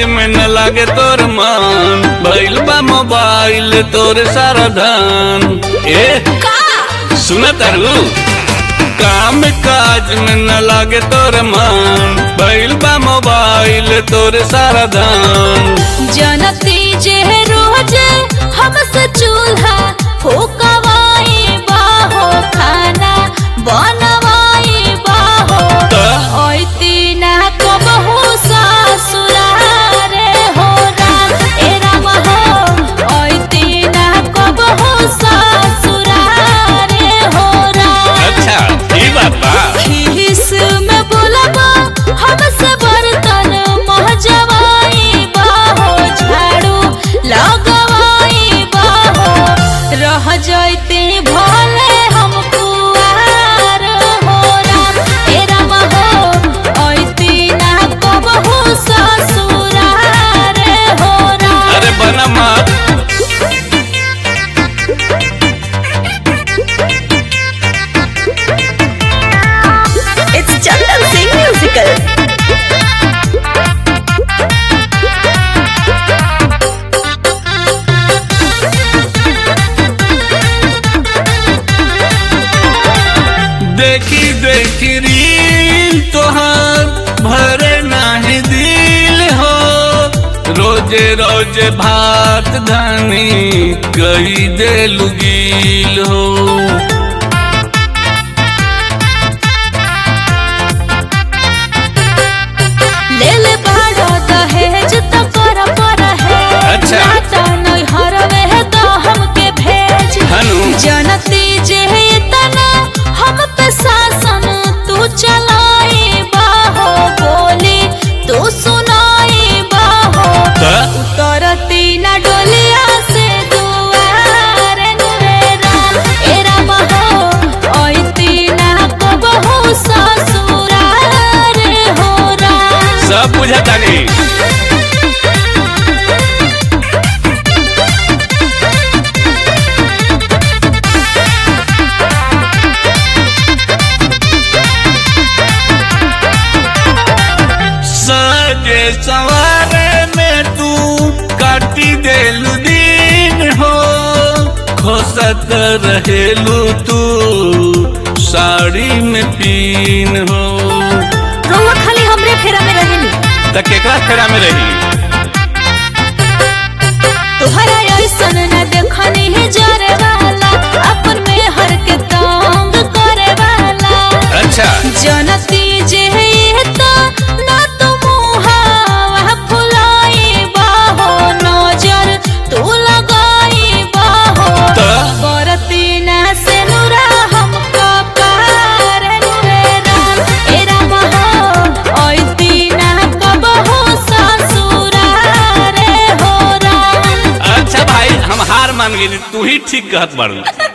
में न लागे तोर मन भइल बा मोबाइल तोर सारा धन ए सुन तारू काम काज में न लागे तोर मन भइल बा मोबाइल तोर सारा धन जनती जे रोज हमसे चूल्हा फूकवाई बाहो खाना बनवाई बाहो त? ओइती ना कबहू ससुरारे हो राम ए राम हो ओइती ना कबहू ससुरारे हो राम अच्छा ई बात बा खीस में बोलबा हमसे बर्तन महजवाई बाहो झाड़ू लगवाई बाहो रह जैते भले हम कुआर हो राम ए राम हो ऐती ना कबहू ससुरार हो राम अरे बना मत It's Chandan Singh musical. देखी देखी रील तोहर भरे नाही दिल हो रोजे रोजे भात धानी कही दे लुगील हो लेल बाड़ो दहेज त कर पर है अच्छा। नाता नहीं हरवे है तो हमके भेज हनु जनती जे तना हम पे शासन तू चलाई बाहो बोली तू सुनाई बाहो त? उतरती ना डोलिया से दुआर नुरे राम ए राम हो ओइती ना कबहू ससुरार हो राम सब बुझता नहीं सजे सवारे में तू काटी देलू दिन हो खोसत रहेलू तू साड़ी में पीन हो रउआ खाली हमरे फेरा में रहेनी त केकरा फेरा में रही तोहरा ऐसन न देखनी है जरे वाला अपन में हर के तंग करे वाला अच्छा जनती जे ये तो ना तो मुहावा फुलाई बाहो नजर तू लगाई बाहो त? बरती ना से नुरा हम कपार नुरे राम ए राम हो ओइती ना कबहू ससुरारे हो राम अच्छा भाई हम हार मान गए तू ही ठीक कहत बाड़ू